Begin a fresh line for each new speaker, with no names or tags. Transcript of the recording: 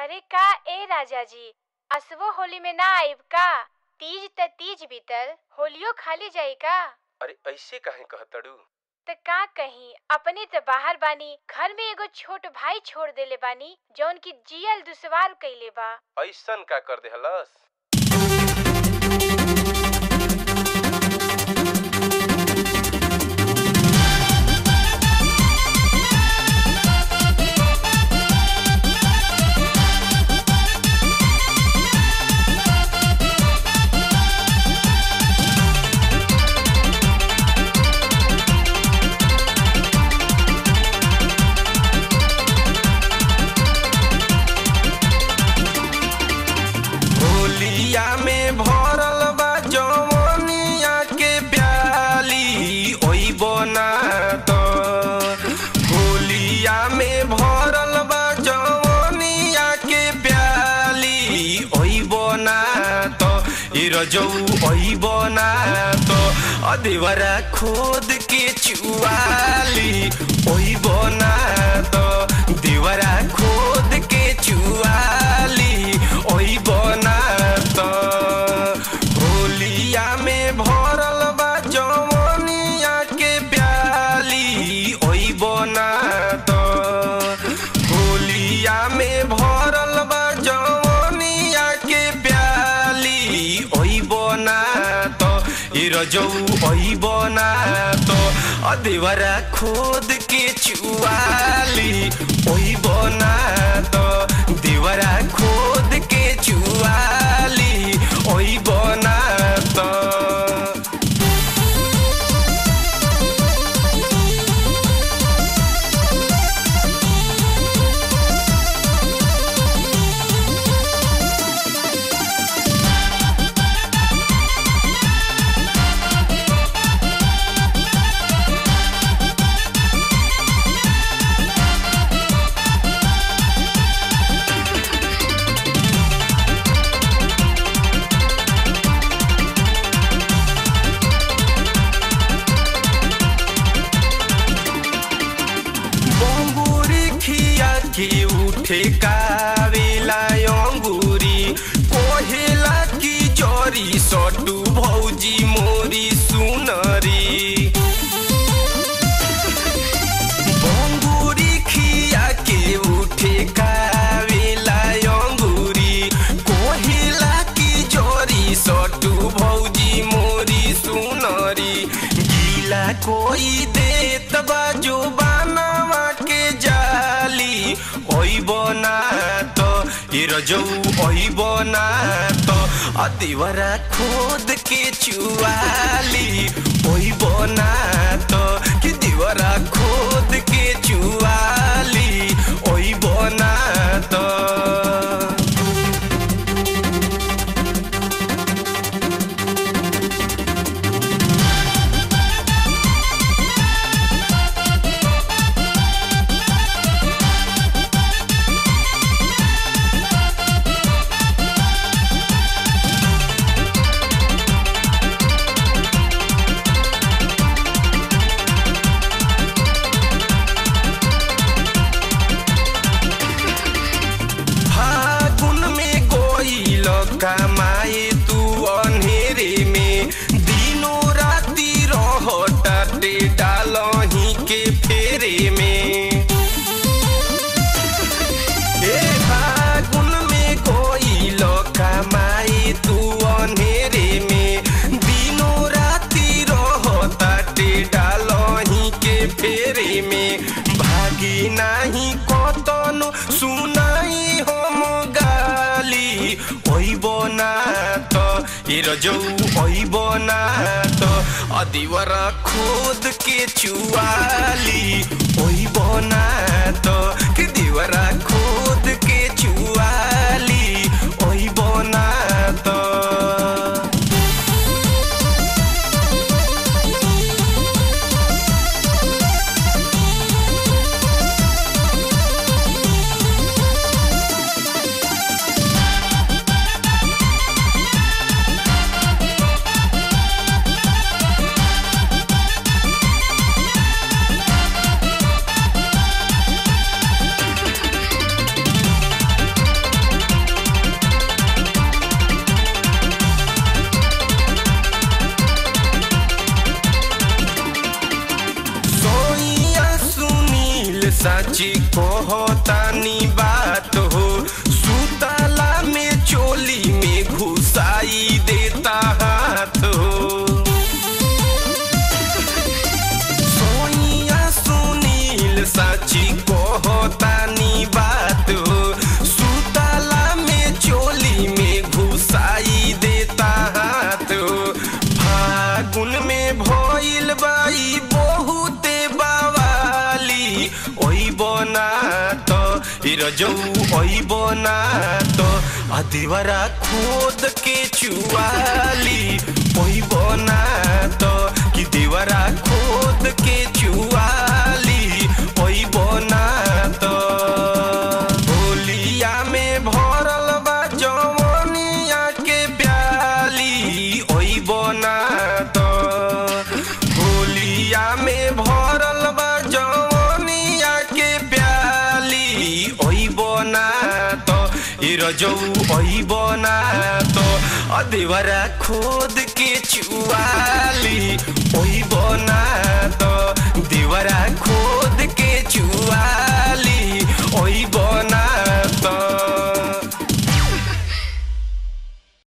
अरे का ए राजा जी असवो होली में ना आइब का तीज त तीज बीतल होलियो खाली जाई का
अरे ऐसे काहे कहतड़ू
त का कहीं अपने त बाहर बानी घर में एगो छोट भाई छोड़ देले बानी जौन की जियल दुश्वार कइले बा
ऐसन का कर देहलस होलिया में भरल बा जवनिया के प्याली ओई बना तो होलिया में भरल बा जवनिया के प्याली ओई बना तो ई रजौ ओई बना तो अधेवरा खोद के चुआली ओई बना तो देवरा खोद के चुआली ओई बना तो होलिया में भरल बा जवनिया के प्याली ओई बना तो होलिया में भरल बा जवनिया के प्याली ओई बना तो ई रजौ ओई बना तो अधेवरा खोद के चुआली ओई बना तो देवरा खोद के चुआली ओई बना तो बंगुरी खिया के उठे कावेला अंगूरी कोहेला की जरी सटू भौजी मोरी सुनरी बंगुरी खिया के उठे कावेला अंगूरी कोहेला की जरी सटू भौजी मोरी सुनरी गीला कोई देत बाजो बानवा के जाली ओई बना तो ई रजौ ओई बना तो अतिवरा खोद के चुआली ओई बना तो कि दीवरा खोद के चुआली ओई बना तो फागुन में गोइल कमाए तू अनहेरे में दिनो राती रहटाटे डालही के फेरे में ए फागुन में गोइल कमाए तू अनहेरे में दिनो राती रहटाटे डालही के फेरे में भागी नाही कतनो सुनाई हम गाली ओई बना तो ई रजौ ओई बना तो अदिवरा खोद के चुआली ओई बना तो कि दीवरा खोद के चुआली ओई बना तो सची कहतानी बात हो सुतला में चोली में घुसाई देता हाथ हो सोइया सुनील सची कहतानी बात हो सुतला में चोली में घुसाई देता हाथ हो फागुन में भइल बाई बहुते बवाली ओइ बना तो रजौ ओइ बना तो अदिवरा खोद के चुआली ओइ बना तो कि देवरा खोद के चुआली ओइ बना तो होलिया में भरल बा जवनिया के प्याली ओइ बना तो होलिया में भरल बा जवनिया के प्याली ओइ बना तो ई रजौ ओइ बना तो अदेवरा खोद के चुआली ओइ